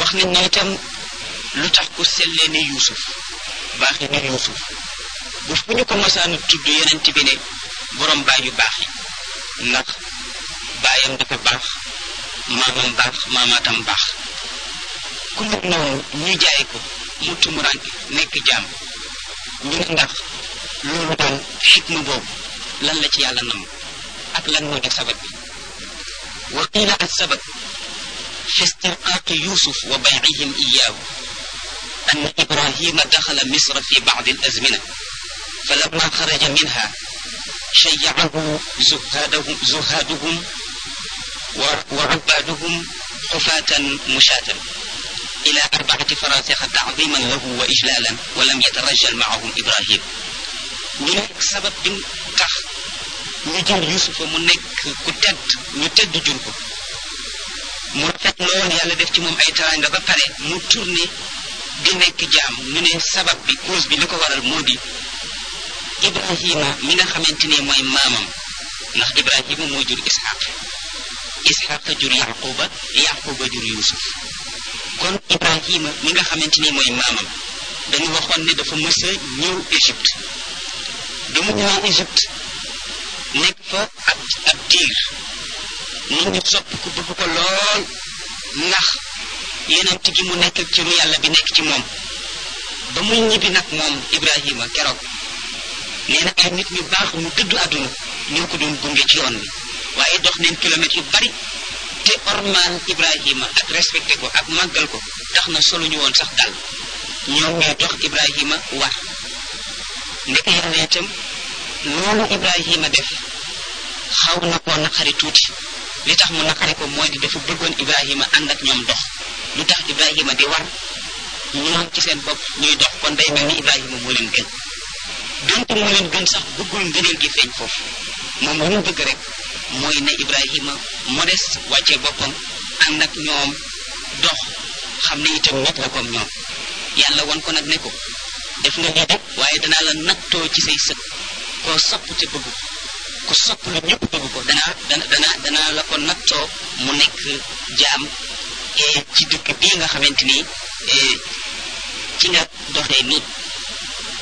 wax nañ ne itam lu tax ku sellee ni yuusuf baaxi ni yuusuf bu fu ñu ko masaanu tudd yonent bi ne borom baay yu baax yi ndax baayam dafa baax maamam baax maamaatam baax ku mel noonu ñu jaay ko mu tumuranke nekk jaam ñu ne ndax loolu daal xikma boobu lan la ci yàlla nam ak lan moo di sabab bi wa qiila as sabab fi istirqaaqi yusuf wa baycihim iyaahu an ibrahima daxala misra fi bacdi alazmina فلما خرج منها شيعه زهادهم, زهادهم وعبادهم حفاة مشاة إلى أربعة فراسخ تعظيما له وإجلالا ولم يترجل معهم إبراهيم ñu nekk sabab bi tax ñu jël yusufa mu nekk ku tedd ñu tedd jur ko mu rafet lool yàlla def ci moom ay taranga ba pare mu tourné di nekk jaam ñu ne sabab bi cause bi li ko waral moo di ibrahima mi nga xamante ne mooy maamam ndax ibrahima moo jur ishaq ishaq jur yaquba yaquba jur yusuf kon ibrahima mi nga xamante ni mooy maamam dañu waxoon ne dafa mës a ñëw égypte bi mu ñëwee égypte nekk fa ab ab diir nit ñi sopp ko bëgg ko lool ndax yenent gi mu nekk ci ru yàlla bi nekk ci moom ba muy ñibbi nag moom ibrahima keroog nee na ay nit ñu baax ñu dëddu àdduna ñoo ko doon gunge ci yoon bi waaye dox neen kilomètres yu bari te ormaan ibrahima ak respecté ko ak màggal ko tax na solo ñu woon sax dal ñoom ñooy dox ibrahima war ndeke yàlla itam loolu ibrahima def xaw na koo naqari tuuti li tax mu naqari ko mooy di dafa bëggoon ibrahima ànd ak ñoom dox lu tax ibrahima di war ñoom ci seen bopp ñuy dox kon day mel ni ibrahima moo leen gën donte moo leen gën sax bëggul ngëneel gi feeñ foofu moom lu mu bëgg rek mooy ne ibrahima modeste wàccee boppam ànd ak ñoom dox xam ne itam nit la comme ñoom yàlla won ko nag ne ko def nga lii de waaye danaa la nattoo ci say sët koo sopp te bëgg ku sopp lu ñëpp bëgg ko danaa dana danaa danaa la ko nattoo mu nekk jaam ci dëkk bii nga xamante ni ci nga doxee nii